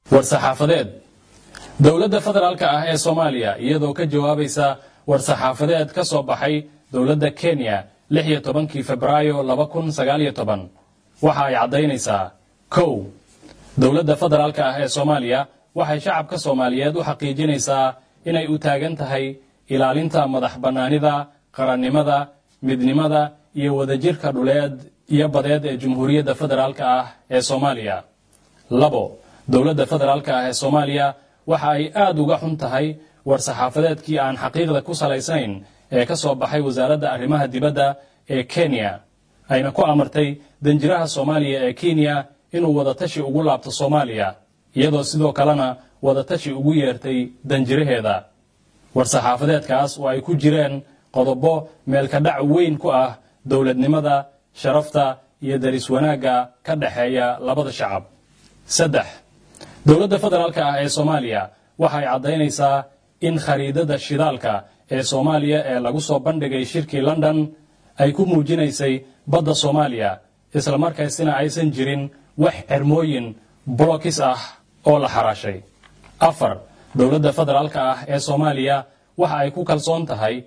war-saxaafadeed dowladda federaalka ah ee soomaaliya iyadoo ka jawaabaysa war-saxaafadeed ka soo baxay dowladda kenya lix iyo tobankii febraayo laba kun sagaaliyo toban waxa ay caddaynaysaa kow dowladda federaalka ah ee soomaaliya waxay shacabka soomaaliyeed u xaqiijinaysaa inay u taagan tahay ilaalinta madax bannaanida qarannimada midnimada iyo wadajirka dhuleed iyo badeed ee jumhuuriyadda federaalka ah ee soomaaliya labo dowladda federaalka ah ee soomaaliya waxa ay aad uga xun tahay war-saxaafadeedkii aan xaqiiqda ku salaysnayn ee ka soo baxay wasaaradda arrimaha dibadda ee kenya ayna ku amartay danjiraha soomaaliya ee kenya inuu wadatashi ugu laabto soomaaliya iyadoo sidoo kalena wadatashi ugu yeertay danjiraheeda war-saxaafadeedkaas oo ay ku jireen qodobo meelkadhac weyn ku ah dowladnimada sharafta iyo daris wanaagga ka dhexeeya labada shacab saddex dowladda federaalka ah ee soomaaliya waxay caddaynaysaa in khariidada shidaalka ee soomaaliya ee lagu soo bandhigay shirkii london ay ku muujinaysay badda soomaaliya islamarkaasina aysan jirin wax cermooyin bolokis ah oo la xaraashay afar dowladda federaalka ah ee soomaaliya waxa ay ku kalsoon tahay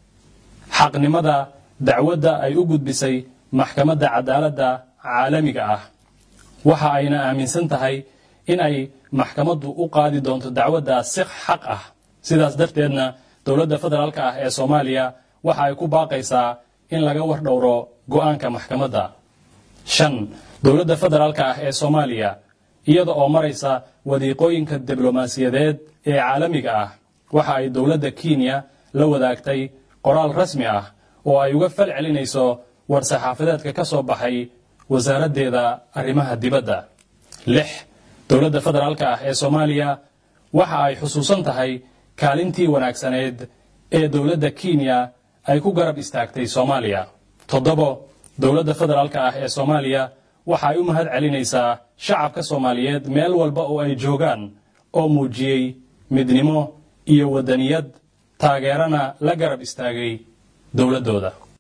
xaqnimada dacwadda ay u gudbisay maxkamadda cadaaladda caalamiga ah waxa ayna aaminsan tahay in ay maxkamaddu u qaadi doonto dacwadda si xaq ah sidaas darteedna dowladda federaalka ah ee soomaaliya waxa ay ku baaqaysaa in laga war dhowro go'aanka maxkamadda shan dowladda federaalka ah ee soomaaliya iyada oo maraysa wadiiqooyinka diblomaasiyadeed ee caalamiga ah waxa ay dowladda kenya la wadaagtay qoraal rasmi ah oo ay uga fal celinayso war-saxaafadeedka ka soo baxay wasaaraddeeda arrimaha dibadda lix dowladda federaalka ah ee soomaaliya waxa ay xusuusan tahay kaalintii wanaagsaneed ee dowladda kenya ay ku garab istaagtay soomaaliya toddobo dowladda federaalka ah ee soomaaliya waxa ay u mahad celinaysaa shacabka soomaaliyeed meel walba oo ay joogaan oo muujiyey midnimo iyo waddaniyad taageerana la garab istaagay dowladdooda